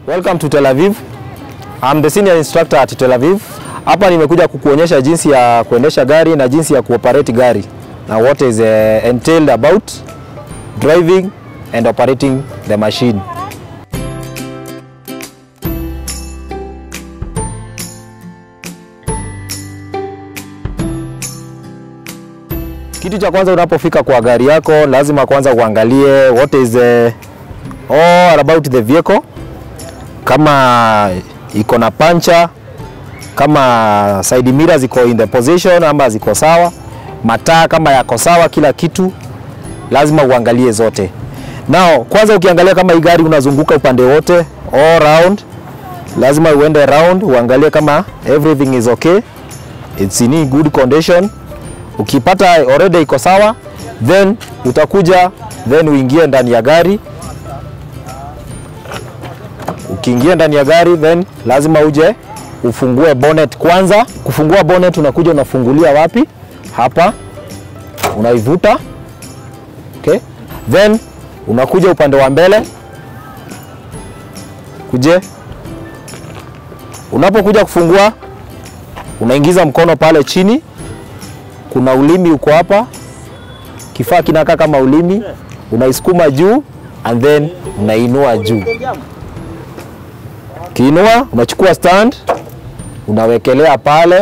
Welcome to Tel Aviv. I'm the senior instructor at Tel Aviv. Hapa nimekuja kukuonyesha jinsi ya kuendesha gari na jinsi ya kuoperate gari na what is uh, entailed about driving and operating the machine. Kitu cha kwanza unapofika kwa gari yako lazima kwanza uangalie what is uh, all about the vehicle kama iko na pancha, kama side mirror ziko in the position ama ziko sawa, mataa kama yako sawa, kila kitu lazima uangalie zote. Now kwanza ukiangalia kama hii gari unazunguka upande wote all round, lazima uende round uangalie kama everything is okay, it's in good condition. Ukipata already iko sawa, then utakuja then uingie ndani ya gari ukiingia ndani ya gari then lazima uje ufungue bonnet kwanza. Kufungua bonnet unakuja unafungulia wapi? Hapa unaivuta, okay. Then unakuja upande wa mbele, kuje unapokuja kufungua unaingiza mkono pale chini, kuna ulimi uko hapa, kifaa kinakaa kama ulimi, unaisukuma juu and then unainua juu Ukiinua unachukua stand unawekelea pale,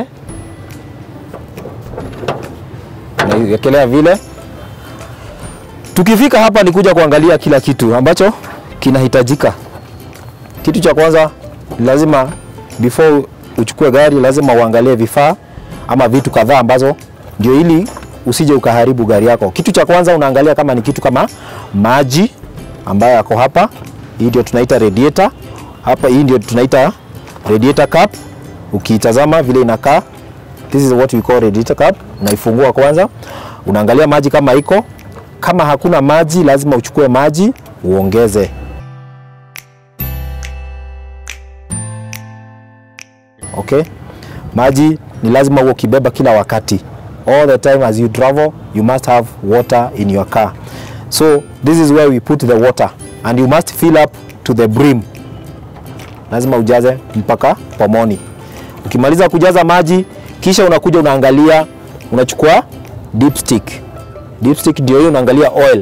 unaiwekelea vile. Tukifika hapa ni kuja kuangalia kila kitu ambacho kinahitajika. Kitu cha kwanza lazima, before uchukue gari, lazima uangalie vifaa ama vitu kadhaa ambazo ndio, ili usije ukaharibu gari yako. Kitu cha kwanza unaangalia kama ni kitu kama maji ambayo yako hapa, hii ndio tunaita radiator hapa hii ndio tunaita radiator cap. Ukiitazama vile inakaa, this is what we call radiator cap. Unaifungua kwanza, unaangalia maji kama iko. Kama hakuna maji, lazima uchukue maji uongeze. Okay, maji ni lazima uwe ukibeba kila wakati, all the time as you travel you must have water in your car. So this is where we put the water and you must fill up to the brim lazima ujaze mpaka pomoni. Ukimaliza kujaza maji, kisha unakuja unaangalia, unachukua dipstick. Dipstick ndio hiyo, unaangalia oil.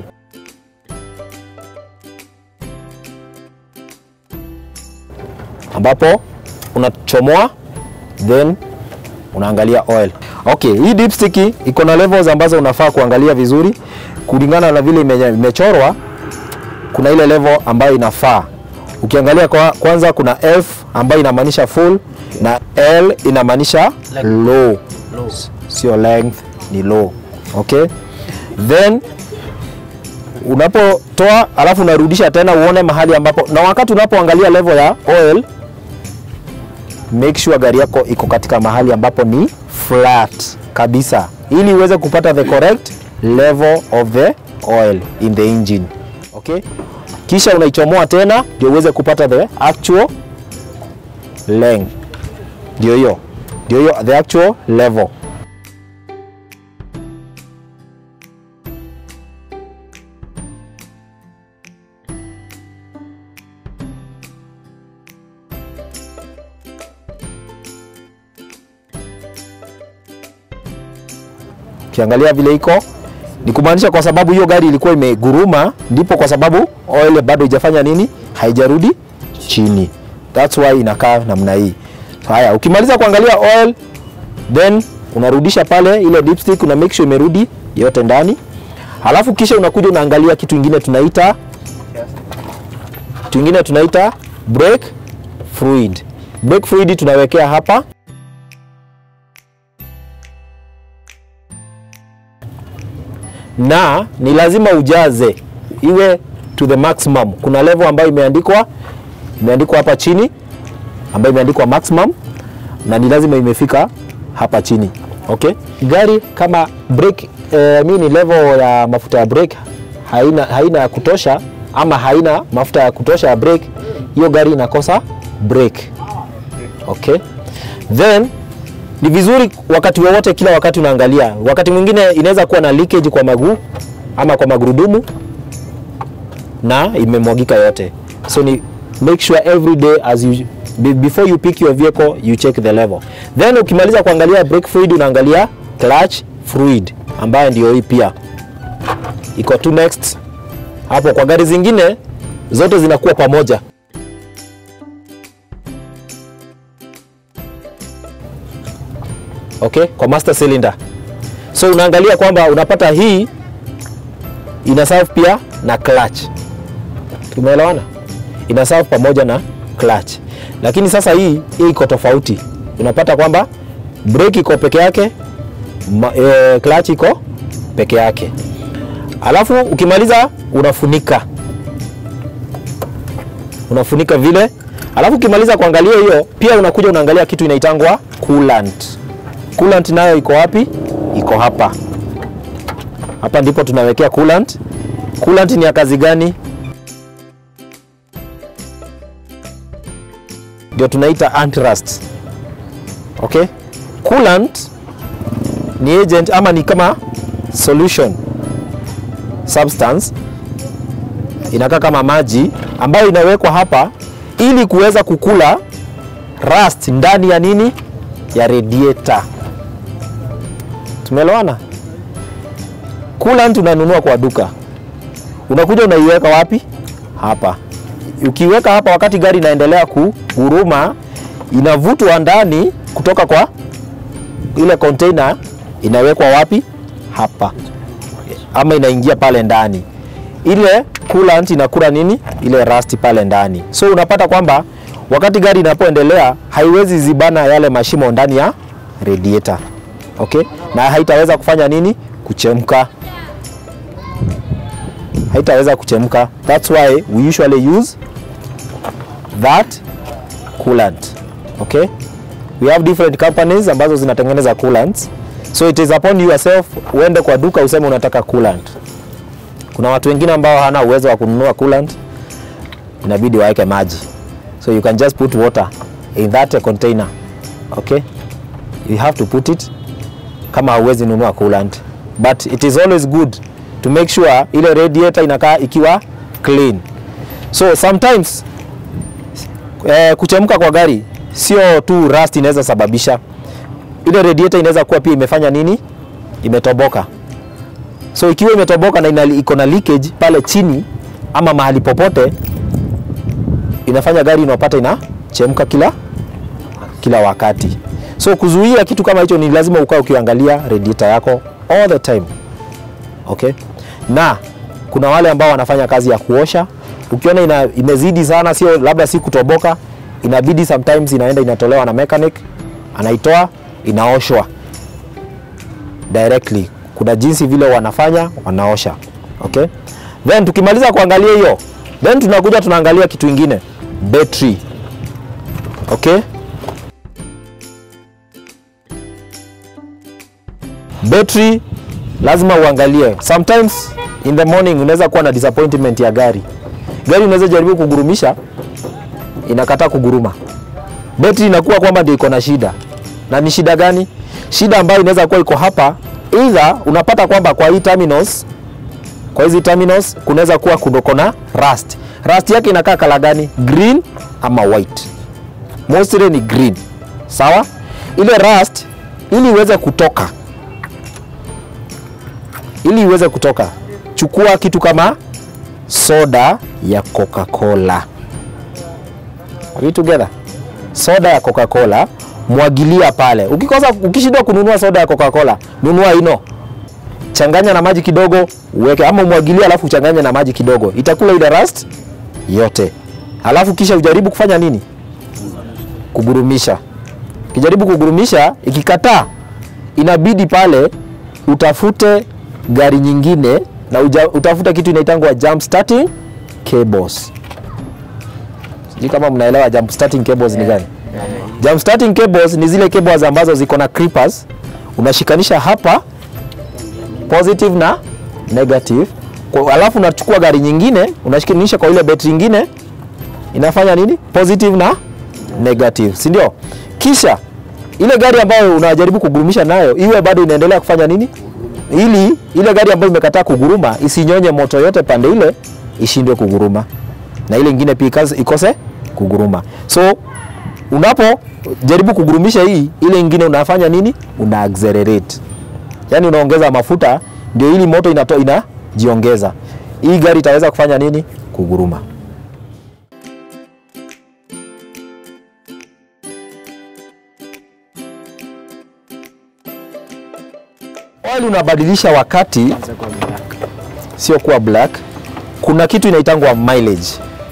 ambapo unachomoa then unaangalia oil. Okay, hii dipstick iko na levels ambazo unafaa kuangalia vizuri kulingana na vile imechorwa. Kuna ile level ambayo inafaa Ukiangalia kwa, kwanza kuna F ambayo inamaanisha full na L inamaanisha low. Low. Sio length, ni low. Okay? Then unapotoa alafu unarudisha tena uone mahali ambapo, na wakati unapoangalia level ya oil, make sure gari yako iko katika mahali ambapo ni flat kabisa, ili uweze kupata the correct level of the oil in the engine. Okay? kisha unaichomoa tena ndio uweze kupata the actual length. Ndio hiyo, ndio hiyo the actual level. Ukiangalia vile iko ni kumaanisha kwa sababu hiyo gari ilikuwa imeguruma, ndipo kwa sababu oil bado haijafanya nini, haijarudi chini. That's why inakaa namna hii. Haya, ukimaliza kuangalia oil, then unarudisha pale ile dipstick, una make sure imerudi yote ndani, halafu kisha unakuja unaangalia kitu kingine tunaita kitu kingine tunaita brake fluid. Brake fluid tunawekea hapa na ni lazima ujaze iwe to the maximum. Kuna level ambayo imeandikwa imeandikwa hapa chini ambayo imeandikwa maximum na ni lazima imefika hapa chini. Okay, gari kama brake eh, mimi ni level ya mafuta ya brake haina, haina ya kutosha ama haina mafuta ya kutosha ya brake, hiyo gari inakosa brake. Okay, then ni vizuri wakati wowote, kila wakati unaangalia. Wakati mwingine inaweza kuwa na leakage kwa maguu ama kwa magurudumu na imemwagika yote, so ni make sure every day as you be- before you pick your vehicle you check the level then ukimaliza kuangalia brake fluid unaangalia clutch fluid ambayo ndio hii pia iko tu next hapo kwa gari zingine zote zinakuwa pamoja okay kwa master cylinder so unaangalia kwamba unapata hii ina serve pia na clutch tumeelewana ina serve pamoja na clutch lakini sasa hii hii iko tofauti unapata kwamba brake iko peke yake ma, e, clutch iko peke yake alafu ukimaliza unafunika unafunika vile alafu ukimaliza kuangalia hiyo pia unakuja unaangalia kitu inaitangwa coolant coolant nayo iko wapi iko hapa hapa ndipo tunawekea coolant coolant ni ya kazi gani ndio tunaita antirust okay coolant ni agent ama ni kama solution substance inakaa kama maji ambayo inawekwa hapa ili kuweza kukula rust ndani ya nini ya radiator tumeelewana coolant unanunua kwa duka unakuja unaiweka wapi hapa ukiweka hapa wakati gari inaendelea kuguruma inavutwa ndani kutoka kwa ile container inawekwa wapi hapa ama inaingia pale ndani ile coolant inakula nini ile rust pale ndani so unapata kwamba wakati gari inapoendelea haiwezi zibana yale mashimo ndani ya radiator okay na haitaweza kufanya nini kuchemka haitaweza kuchemka that's why we usually use that coolant okay we have different companies ambazo zinatengeneza coolants so it is upon yourself uende kwa duka useme unataka coolant kuna watu wengine ambao hana uwezo wa kununua coolant inabidi waweke maji so you can just put water in that container okay you have to put it kama hauwezi nunua coolant but it is always good to make sure ile radiator inakaa ikiwa clean so sometimes eh, kuchemka kwa gari sio tu rust inaweza sababisha ile radiator inaweza kuwa pia imefanya nini imetoboka so ikiwa imetoboka na ina- iko na leakage pale chini ama mahali popote inafanya gari inapata inachemka kila kila wakati so kuzuia kitu kama hicho ni lazima ukae ukiangalia radiator yako all the time okay na kuna wale ambao wanafanya kazi ya kuosha ukiona ina, imezidi sana sio labda si kutoboka inabidi sometimes inaenda inatolewa na mechanic anaitoa inaoshwa directly kuna jinsi vile wanafanya wanaosha okay then tukimaliza kuangalia hiyo then tunakuja tunaangalia kitu ingine battery okay battery lazima uangalie sometimes in the morning unaweza kuwa na disappointment ya gari gari unaweza jaribu kugurumisha inakataa kuguruma betri inakuwa kwamba ndio iko na shida na ni shida gani shida ambayo inaweza kuwa iko hapa either unapata kwamba kwa hii terminals kwa hizi terminals kunaweza kuwa kundoko na rust rust yake inakaa kala gani green ama white mostly ni green sawa ile rust ili iweze kutoka ili iweze kutoka chukua kitu kama soda ya coca-cola Are we together soda ya coca-cola mwagilia pale ukikosa ukishindwa kununua soda ya coca-cola nunua ino changanya na maji kidogo uweke ama umwagilie alafu uchanganye na maji kidogo itakula ile rust yote alafu kisha ujaribu kufanya nini kugurumisha ukijaribu kugurumisha ikikataa inabidi pale utafute gari nyingine na uja, utafute kitu inaitangwa jump starting cables sijui kama mnaelewa jump starting cables ni gani jump starting cables ni zile cables ambazo ziko na creepers unashikanisha hapa positive na negative kwa, alafu unachukua gari nyingine unashikanisha kwa ile betri nyingine inafanya nini positive na negative si ndio kisha ile gari ambayo unajaribu kugurumisha nayo iwe bado inaendelea kufanya nini ili ile gari ambayo imekataa kuguruma isinyonye moto yote pande ile ishindwe kuguruma na ile ingine pia ikase- ikose kuguruma. So unapo jaribu kugurumisha hii, ile ingine unafanya nini? Una accelerate, yaani unaongeza mafuta, ndio ili moto inato, inajiongeza. Hii gari itaweza kufanya nini? Kuguruma. Oil unabadilisha wakati, sio kuwa black. Kuna kitu inaitangwa mileage.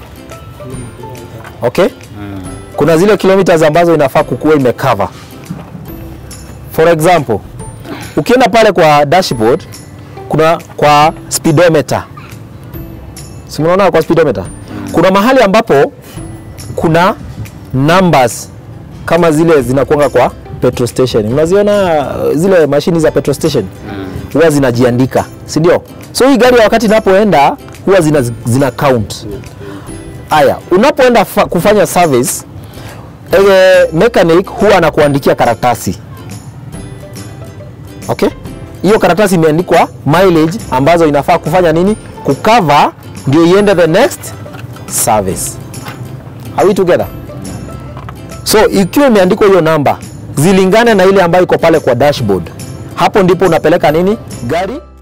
Okay? Kuna zile kilometers ambazo inafaa kukuwa imecover. For example, ukienda pale kwa dashboard kuna kwa speedometer. Si mnaona kwa speedometer? Kuna mahali ambapo kuna numbers kama zile zinakuanga kwa petrol station. Unaziona uh, zile mashini za petrol station huwa zinajiandika, si ndio? So hii gari wakati inapoenda huwa zina, zina count. Aya, unapoenda fa- kufanya service eh, mechanic huwa anakuandikia karatasi okay? Hiyo karatasi imeandikwa mileage ambazo inafaa kufanya nini, kukava ndio iende the next service. Are we together? So ikiwa imeandikwa hiyo namba zilingane na ile ambayo iko pale kwa dashboard, hapo ndipo unapeleka nini gari